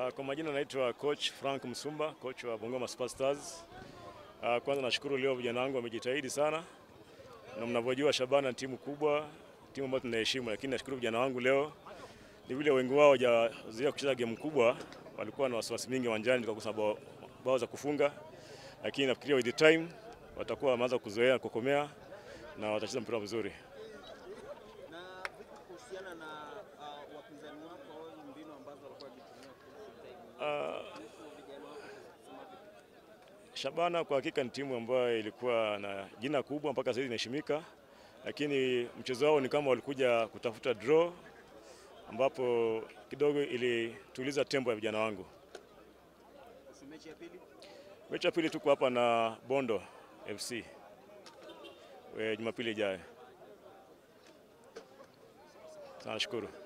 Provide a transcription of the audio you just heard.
Uh, kwa majina naitwa coach Frank Msumba, coach wa Bungoma Superstars. Uh, kwanza nashukuru leo vijana wangu wamejitahidi sana, na mnavyojua Shabana ni timu kubwa, timu ambayo tunaheshimu, lakini nashukuru vijana wangu leo ni vile wengi wao hawajazoea kucheza game kubwa, walikuwa na wasiwasi mingi uwanjani, tukakosa bao, bao za kufunga, lakini nafikiria with the time watakuwa wameanza kuzoea kukomea na watacheza mpira mzuri. Na vipi kuhusiana na uh, wapinzani wako mbinu ambazo walikuwa wakitumia Uh, kuhusu vijana wako kusema vipi? Shabana kwa hakika ni timu ambayo ilikuwa na jina kubwa mpaka sasa inaheshimika, lakini mchezo wao ni kama walikuja kutafuta draw, ambapo kidogo ilituliza tempo ya vijana wangu. Kuhusu mechi ya pili Mechi ya pili tuko hapa na Bondo FC eh, Jumapili ijayo. Sana shukuru.